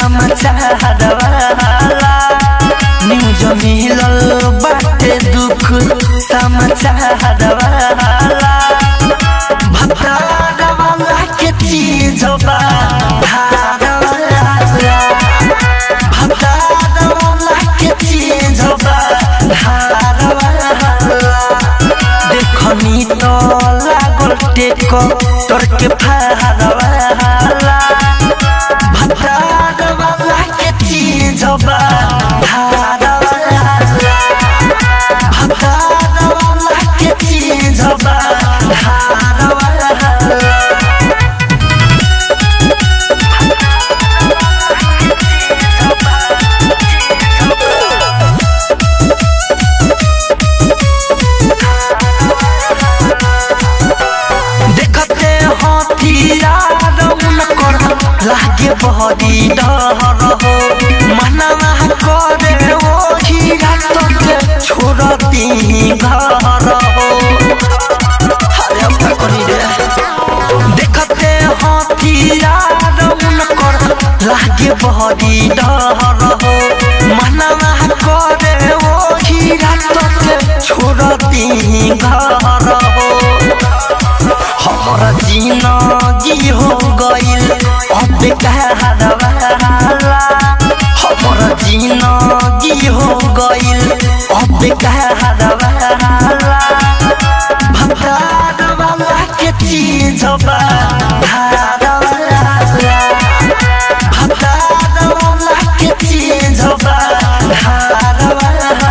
समाचार वाला न्यूज मिलल बाटे दुख समाचार वाला भतार वाला के चीज बा धार वाला भतार वाला के चीज बा धार वाला देखनी तो लागल टेक तोर के फार वाला भतार वाला के चीज बा धार वाला भतार वाला के चीज बा धार वाला देखते हथियार उनकर लागे बहरी डर हो मनवा करे ओ हीरा तोके छोड़ दी घर हो अरे अब क्या करी रे देखते हथियार उनकर लागे बहरी डर हो मनवा करे ओ हीरा तोके छोड़ दी घर हो हमारा जिंदगी हो गइल अब कहर वाला हमारा जिंदगी हो गइल अब कहर वाला भतार वाला के चीज बा धार वाला भतार वाला के चीज बा धार वाला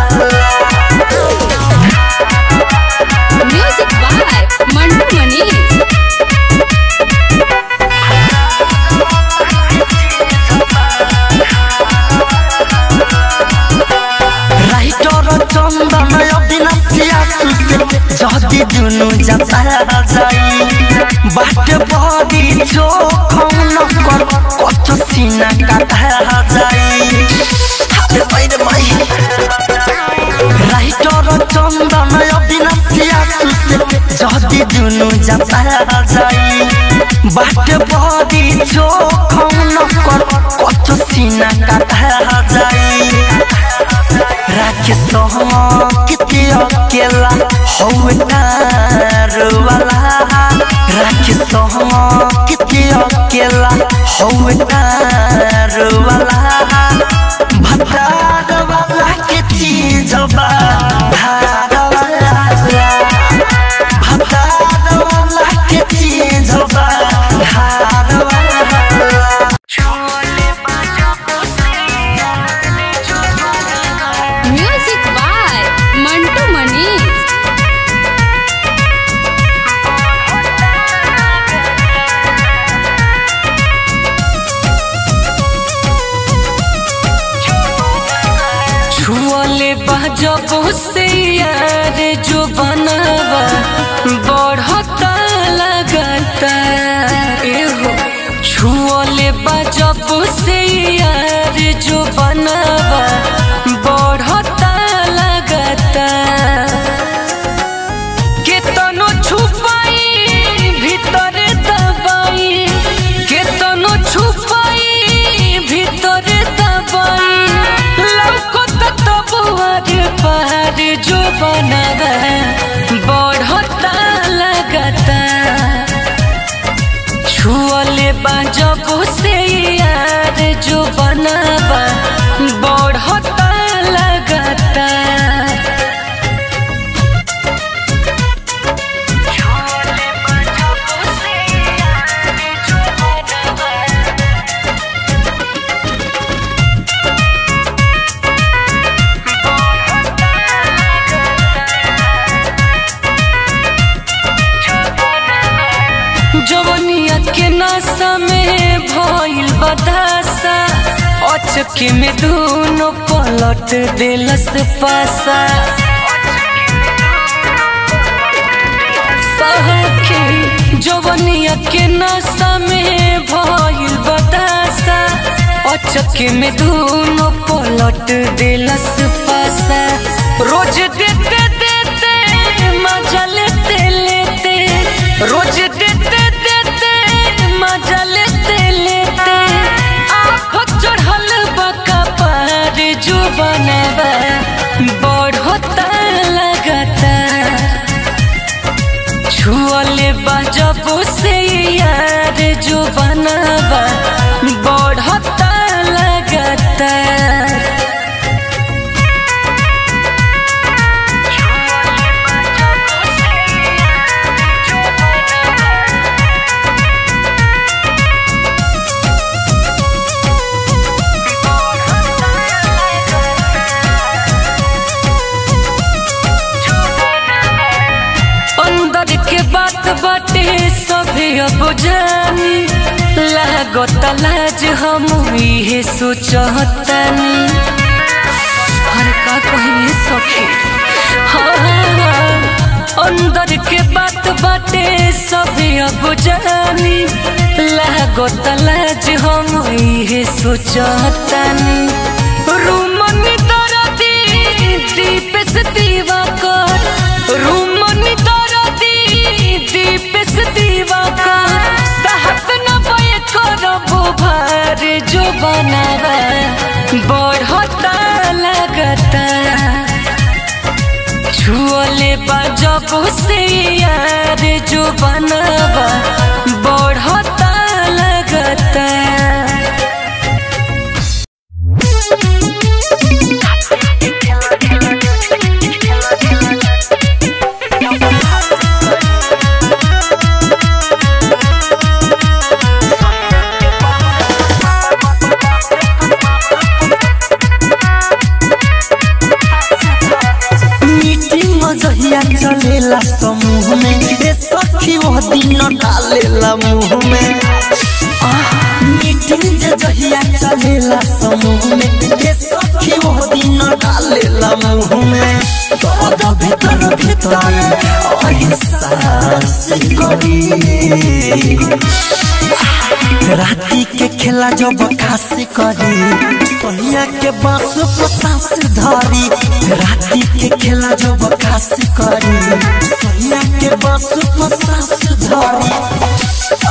music by Mantu Manish writer Chandan अविनाशिया सुसे जति दुनु जाता जाई बाटे बडी चोखौन कर कत सिना काटा जाई हाते बाहिर भाइ राइटर चन्दन अविनाशिया सुसे जति दुनु जाता जाई बाटे बडी चोखौन कर कत सिना काटा जाई राखे किते अकेला हौ वाला राखे किते अकेला हौ वाला भतार वाला के चीज बा धार वाला भतार वाला के चीज बा धार वाला म्यूजिक बाय मंटू मनीष छुअले जब से यार जो बनवा बढ़ता लगता एहो छुअले जब से यार जो बनवा बढ़ता लगता केतनो छुपाई भीतर दबाई केतनो छुपाई भीतर दबाई लौकत तबुआर पार जो बनवा बढ़ता लगता छुअले जब से यार जो बनवा बढ़ता लगता जवनिया के नशा में भइल बदासा अचके में दोनों पलट दिलस पासा सहके जवनिया के नशा में भइल बदासा अचके में दोनों पलट दिलस पासा रोज देते देते मजा लेते लेते रोज देते देते मजा लेते लेते आप चढ़ा बाटे सभे अब जानी लागत लाज हम इहे सोचतानी अरे का कहिए सखी हाँ, अंदर के बात बाटे सभे अब जानी लागत लाज हम इहे सोचतानी रूमनी दरदी दीप से दीवा कर रूमनी दरदी दीप से दीवा कर सहत न बय करबो भार जो बनावा बढ़ता लगता छुअले बजब से यार जो बनावा बढ़ता लगता मीटिंग जहिया चलेला समूह में ए सखी वह दिन डालेला मुंह में आह, मीटिंग जे जहिया चलेला समूह में ए सखी वह दिन डालेला मुंह में दर्द भीतर भीतर अहिंसा करी राती के खेला जब खासी करी सोनिया के बांस पर सांस धरी राती के खेला जब खासी करी सोनिया के बांस पर सांस धरी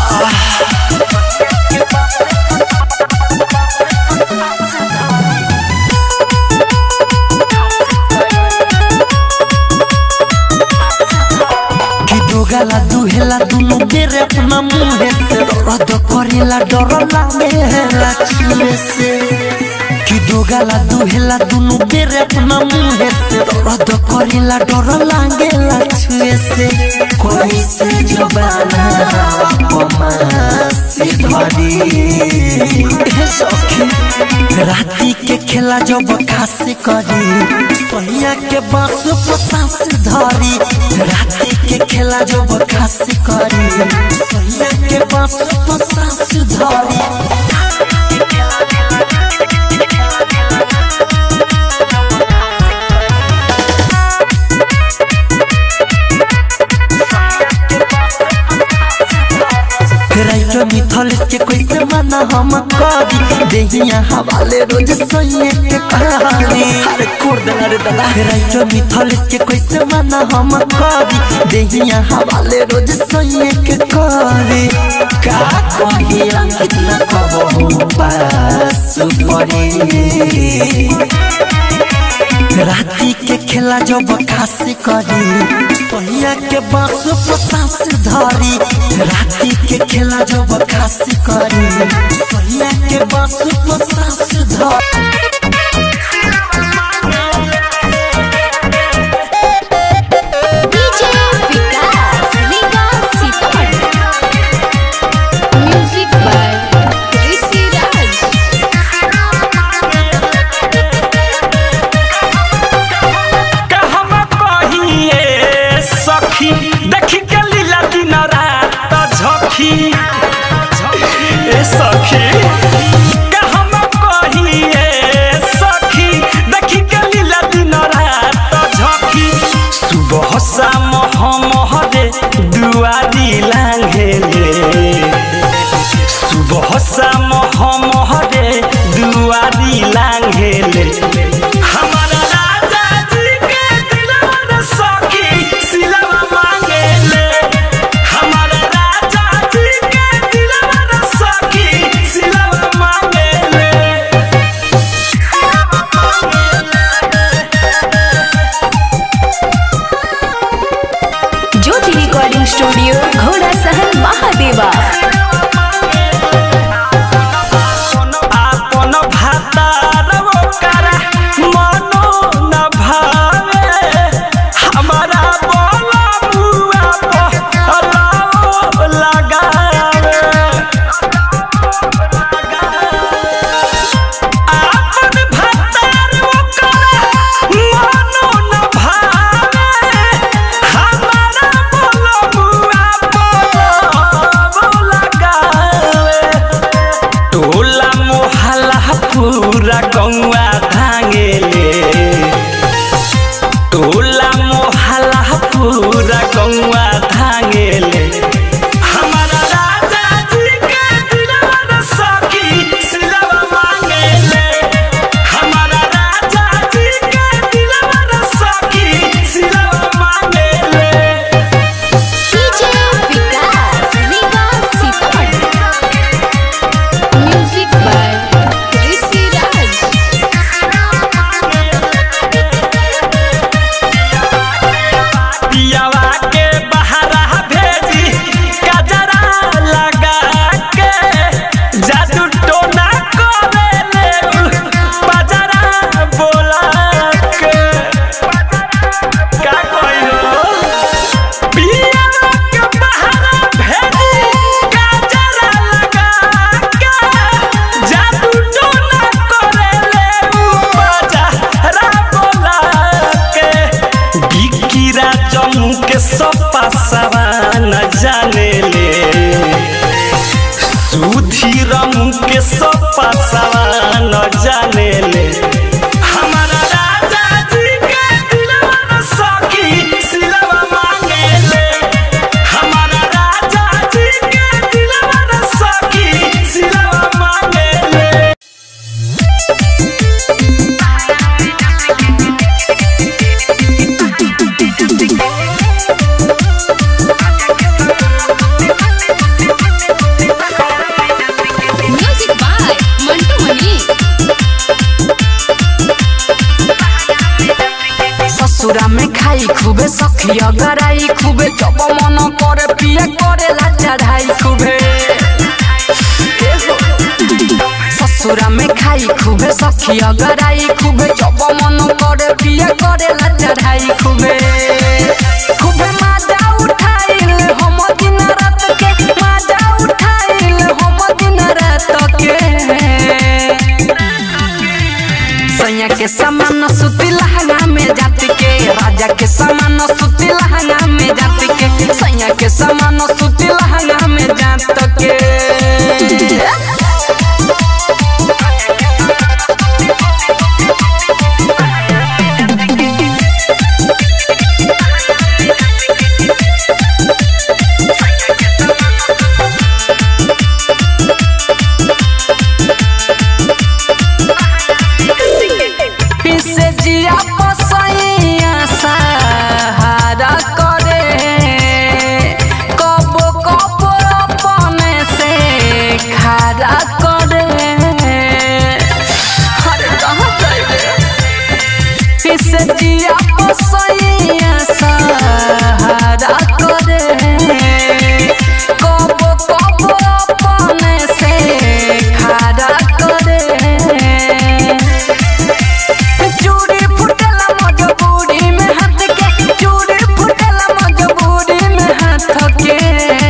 कि दोगला दुहेला दुनु बेरे अपना मुहे से रद करेला डर लागेला छुए से कि दोगला दुहेला दुनु बेरे अपना मुहे से रद करेला डर लागेला छुए से कोई से जबाना पमा से धरी हे सखी राती के खेला जब खासी करी सोनिया के बांस पर सांस धरी राती के खेला जब खासी करी सोनिया के बांस पर सांस धरी राइटर मिथल के कैसे मना हम करी देहिया हवाले रोज सोइए के कहानी अरे कोर दला रे दला राइटर मिथल के कैसे मना हम करी देहिया हवाले रोज सोइए के करी का कही अंकित न कबो पास पड़ी राती के खेला जब खासी करी सोनिया के बांस पर सांस धरी राती के खेला जब खासी करी सोनिया के बांस पर सांस धरी DJ Vikas Vikas Sitamarhi music by Rishi Raj कहम कहिए सखी देखी के लीला दिन रात झखी ए सखी कहम कहिए सखी देखी के लीला दिन रात झखी सुबह शाम हम हरे दुआरी लांघेले सुबह शाम हम हरे दुआरी लांघेले हमारा राजा जी के दिलवा सखी सिलवा मांगेले हमारा राजा जी के दिलवा सखी सिलवा मांगेले ज्योति रिकॉर्डिंग स्टूडियो घोड़ा सहन महादेवा आपन भातार ओकरा मनो न भावे हमारा बोला बुआ पहलाओ लगावे आपन भातार ओकरा मनो न भावे हमारा बोला बुआ के सपा न जाने ले सुधीर के सपा न जाने ले हमारा राजा जी के दिलवा न सखी सिलवा मांगे ले हमारा राजा जी के दिलवा न सखी सिलवा मांगे ले म्यूजिक बाय मंटू मनी ससुरा में खाई खूबे सखिया गराई खूबे जब मन करे पिए करे ला चढ़ाई खूबे ए हो। ससुरा में खाई खूबे सखिया गराई खूबे जब मन करे पिए करे ला चढ़ाई खूबे खूबे माजा उठाइल हम दिन रात के माजा उठाइल हम दिन रात के सैया के समान सुती लहंगा में जात के राजा के समान सुती लहंगा में जात के सैया के समान सुती लहंगा में जात के पिसे जिया पसैया सहारा करे कब कब अपने से खारा करे अरे कहाँ जाइबे पिसे जिया पसैया सहारा करे कब कब अपने से खारा करे चूड़ी फुटला मजबूरी में हाथ के चूड़ी फुटला मजबूरी में हाथ के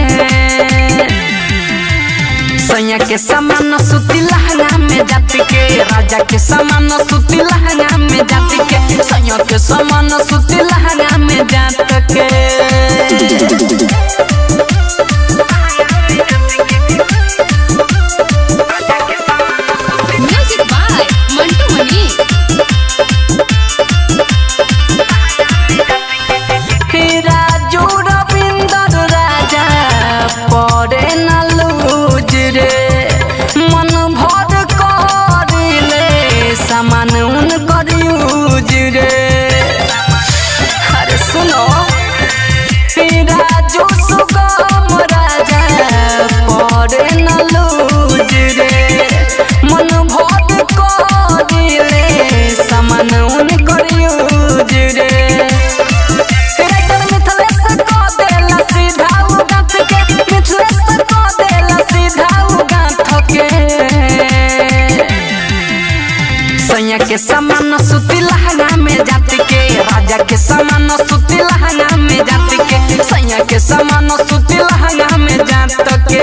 सैया के समान सुती लहंगा में जात के राजा के समान सुती लहंगा में जात के सैया के समान सुती लहंगा में जात के म्यूजिक बाय मंटू मनी राजू रविंदर राजा पड़े न लूज रे मन भर करिले सामान उन कर यूज रे अरे सुनो राजू सुगम राजा पड़े न लूज रे मन भर करिले सामान उन कर यूज रे राइटर मिथलेश को देला सीधा उ गांठ के मिथलेश को देला सीधा उ गांठ के सैया के समान सुती लहंगा में जात के राजा के समान सुती लहंगा में जात के सैया के समान सुती लहंगा में जात के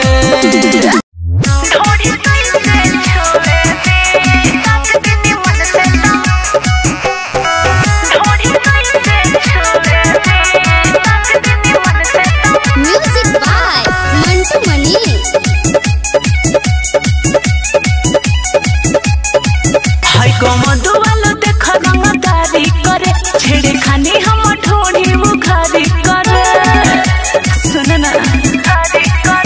म्यूजिक बाय मंटू मनी हाय कमदु वालो देख रंगदारी करे छेड़े खानी हम ढोड़ी मुखारी करे सुन ना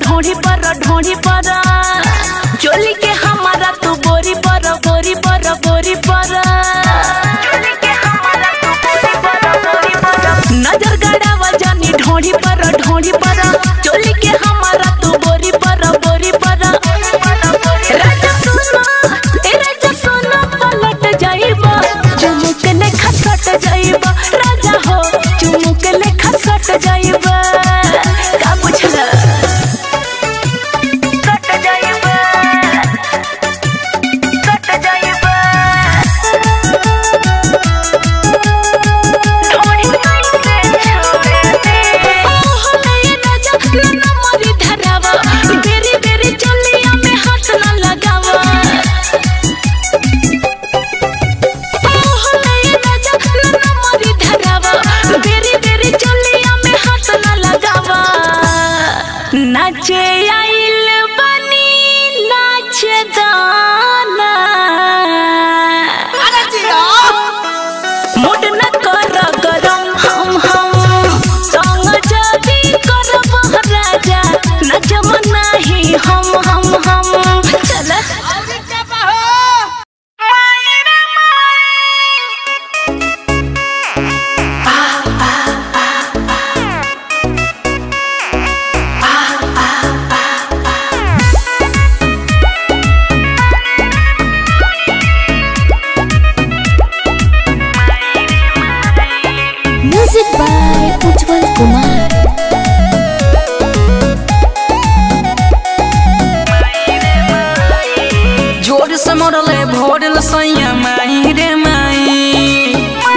ढोड़ी पर ढोड़ी पर चोली के हमारा तू बोरी पर बोरी पर बोरी पर चोली के हमारा तू बोरी पर बोरी पर नजर गड़ावा जानी ढोड़ी पर ढोड़ी पर चोली के हमारा तू बोरी पर बोरी पर राजा सुनो ए राजा सुनो पलट जाइबा चुमुक ले खसट जाइबा राजा हो चुमुक ले खसट जाइबा का बुझला कट जाइबा कट जाइबा ढोड़ी कैसे छोड़ दे ओहो नये राजा नन्ना मोरी धरावा बेरी बेरी चलिया में हाथ न लगावा ओहो नये राजा नन्ना मोरी धरावा बेरी बेरी चलिया में हाथ न लगावा नाचे आइल बनी नाचे दाना मुड न कर गरम हम हम संग जदी करब राजा नचम नाही हम हम हम चल म्यूजिक बाय उज्जवल कुमार जोर से मरले भोरल सैया माई रे माई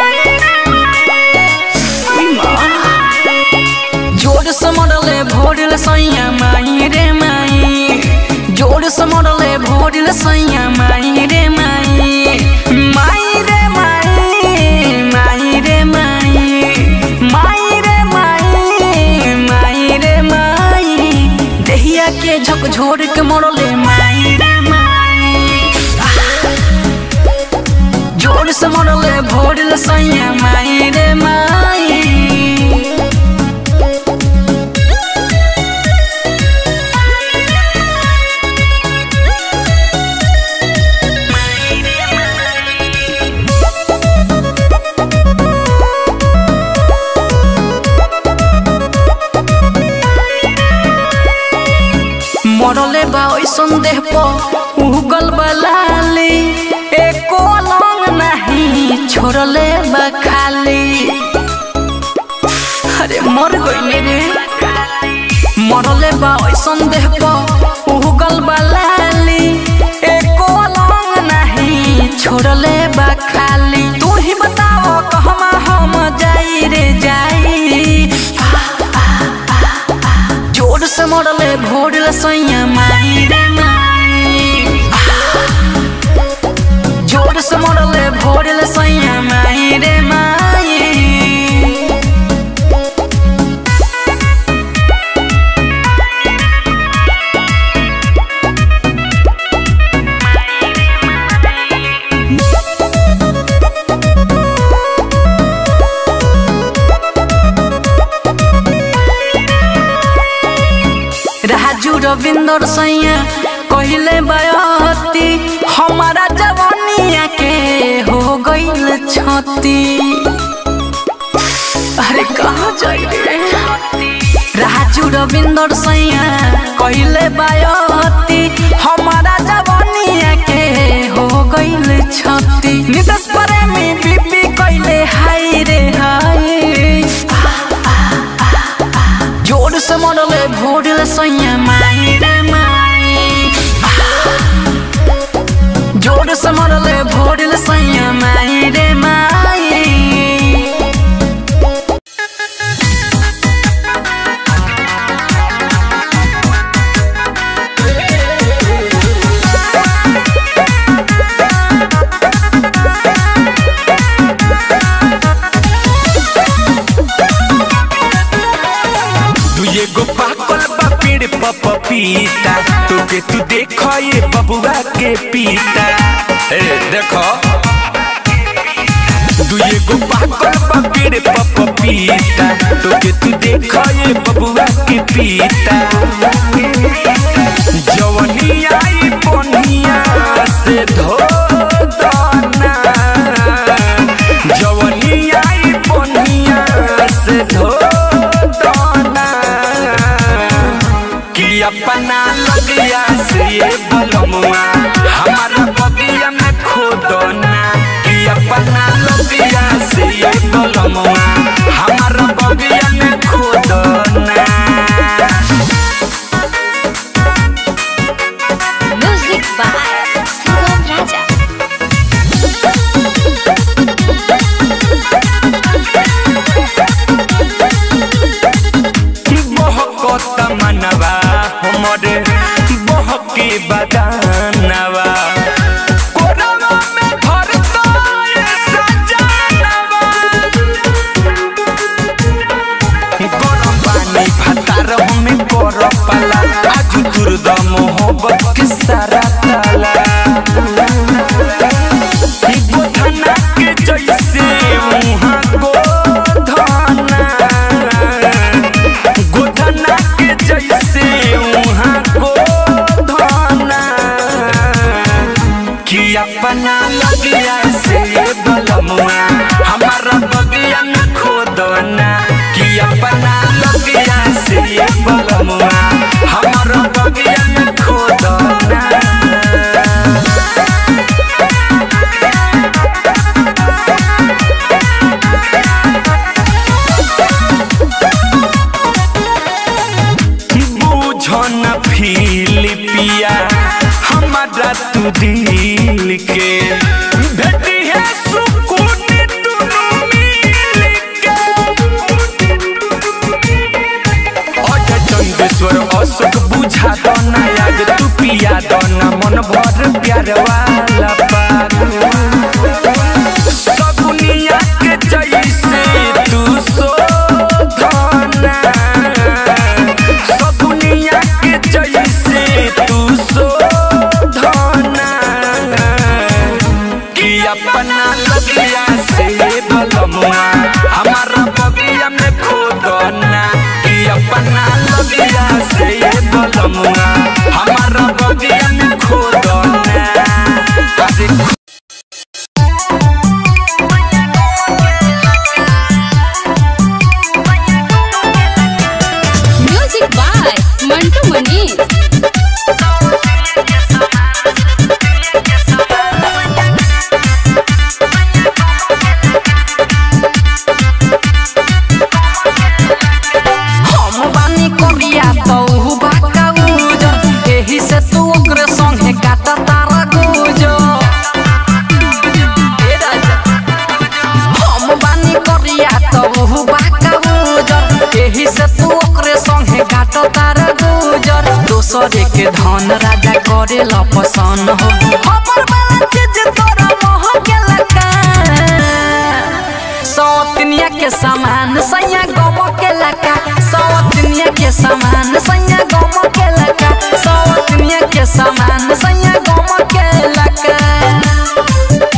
उई माँ। जोर से मरले भोरल सैया माई रे माई जोर से मरले भोरल सैया माई रे माई माई रे माई माई रे माई माई रे माई माई रे माई देहिया के झकझोर के मरले माई रे माई जोर से मरले भोरल सैया माई रे माई मरले बा ओइसन देह पर उगल बलाली एको लंग नहीं छोड़ले बा खाली अरे मर गइले रे मरले बा ओइसन देह पर उगल बलाली एको लंग नहीं छोड़ले बा खाली तू ही बताओ कहमा हम जाई रे जाई जोर से मरले भोरल सैया माई रे माई जोर से मरले भोरल सैया माई रे माई राजू रविंदर सैया कहले बयती हमारा जवानिया के हो गईल छती अरे कहाँ जाइए राजू रविंदर सैया कहले बयती हमारा जवानिया के हो गईल छती नितस प्रेमी बीबी कहले हाय रे हाय जोर से मरले भोरल सैया माई रे माई जोर से मरले भोरल सैया माई रे माई तू एगो पाकल बा पेड़ पर पपीता तोके तू देख ये बबुआ के पीता ए देखो तू एगो पाकल बा पेड़ पेड़ पपीता तोके तू देख ये बबुआ के पीता जवनी आई बनिया से धो दाना जवनी आई बनिया से धो दाना कि अपना लगिया से ये बलमुआ हमारा बगिया में खोदना कि अपना लगिया से ये बलमुआ हमारा बगिया में खोदना म्यूजिक बाय सुगम राजा बहकत मनवा हमरे बहके बदानवा कोरवा में धरता ये सजानवा गरम पानी भातार हमें कर पाला आज दुर्द मोहब्बत के सारा ताला गोधना के जैसे मुहा गोधना गोधना के जैसे मुहा गोधना कि अपना लगिया से बलमुआ हमारा बगिया में खोदना कि अपना लगिया से बलमुआ हमारा बगिया में खोदना बुझन फिलिपिया हमारा तू दिल के भेटी है सुकून दुनू मिल के अजय चंदेश्वर अशोक बुझा दो ना याद तू पिया दो ना मन भर प्यार वाला पाग सगुनिया के जैसे तू शोधना सगुनिया के जैसे तू शोधना कि अपना लगिया से बलमुआ हमारा बगिया में खोदना कि अपना लगिया से बलमुआ हमारा बगिया में खोदना अरे म्यूजिक बाय मंटू मनीष हम बानी कोरिया तू बाका उजर एही से तू ओकरे संगे काटा तारा गुजर ए राजा हम बानी कोरिया तू बाका उजर एही से तू ओकरे संगे काटा तारा गुजर दोसरे के धन राजा करे ल पसंद हो हमर वाला चीज तोरा मोह के लगा सौतनिया के समान सैया गम के लका सौतनिया के समान सैया गम के लका सौतनिया के समान सैया गम के लका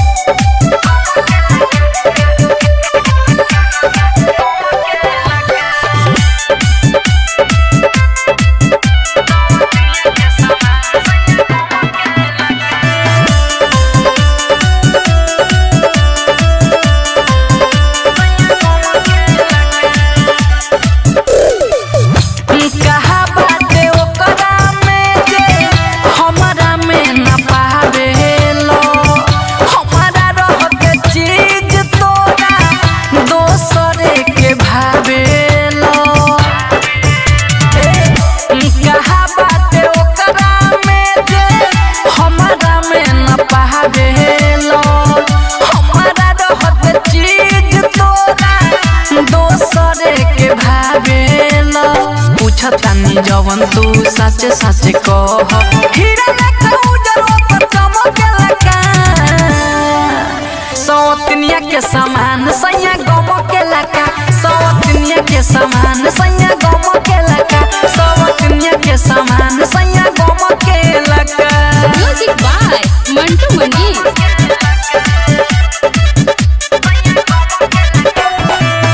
कहा बाटे ओकरा में जे हमरा में न पावेलो हमरा रह के चीज तोरा दोसरे के भावेलो कहा बाटे ओकरा में जे हमरा में न पावेलो हमरा रह के चीज तोरा दोसरे के भावेलो पूछतानी जवन तू सच सच कह हीरा लेखा उजर ओपर चमकेला सौतनिया के समान सैया गम के लका सौतनिया के समान सैया गम के लका सौतनिया के समान सैया गम के लका म्यूजिक बाय मंटू मनीष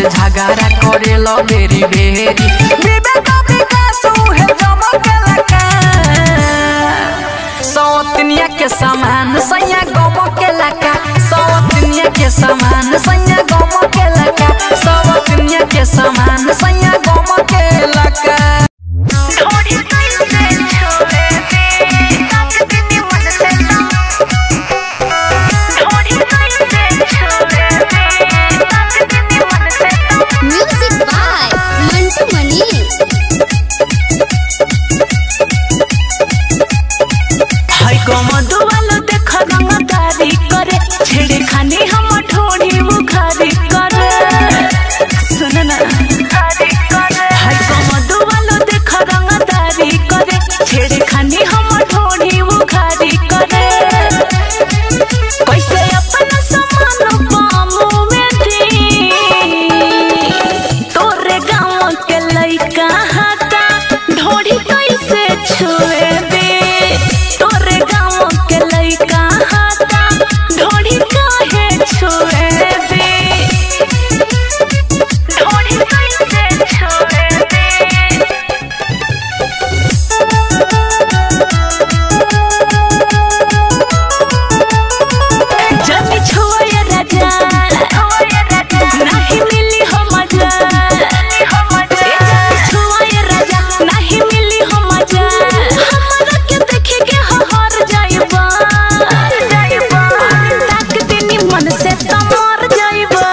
से झगड़ा करे लो बेरी बेरी विवेक विकास उहे चमके लगा सौतनिया के समान सैया गम के लगा सौतनिया के समान सैया गम के लगा सौतनिया के समान सैया गम के लगा म्यूजिक बाय मंटू मनीष हाय कमदु वालो देख रंगदारी करे छेड़े खानी हम ठोड़ी बुखारी करे सुन ना हाय कमदु वालो देख रंगदारी करे छेड़े खानी हम ठोड़ी बुखारी करे कैसे अपना समान पामू में दी तोरे गाँव के लइका हाथा ढोड़ी कैसे छुए दे तोरे गाँव के लइका हाथा ढोड़ी काहे छुए दे ढोड़ी कैसे छुए दे जब छुए राजा नहीं मिली हो मजा छुए राजा नहीं मिली हो मजा हमरा के देखे के हर जाइबा ताक दिनी मन से तमर जाइबा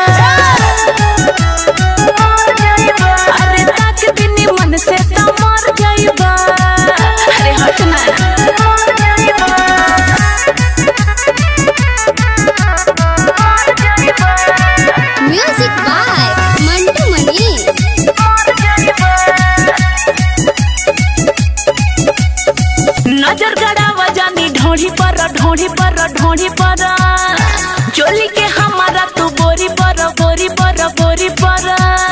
अरे ताक दिनी मन से तमर जाइबा अरे हट ना म्यूजिक बाय मंटू मनीष नजर गड़ावा जानी ढोढ़ी पर ढोढ़ी पर ढोढ़ी पर चोली के हमारा तू बोरी पर बोरी पर बोरी पर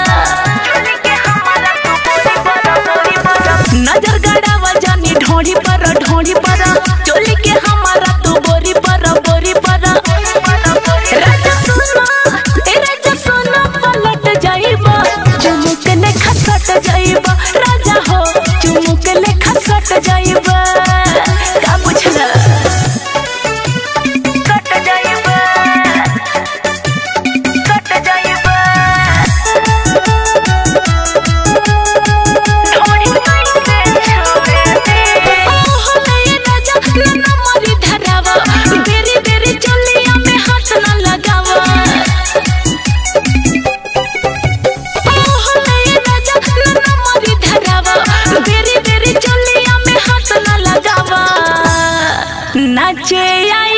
नजर गड़ावा जानी ढोढ़ी पर ढोढ़ी पर चोली के हमारा तू बोरी पर बोरी पर राजा सुनो ए राजा सुनो पलट जाइबा चुमुक ने खसट जाइबा राजा हो चुमुक ने खसट जाइबा का बुझला कट जाइबा कट जाइबा ढोड़ी कैसे छुए दे ओहो नये राजा ना मरी धरावा बेरी बेरी चलिया में हाथ ना लगावा ओहो नये राजा ना मरी धरावा बेरी बेरी चलिया में हाथ ना लगावा नाचे आई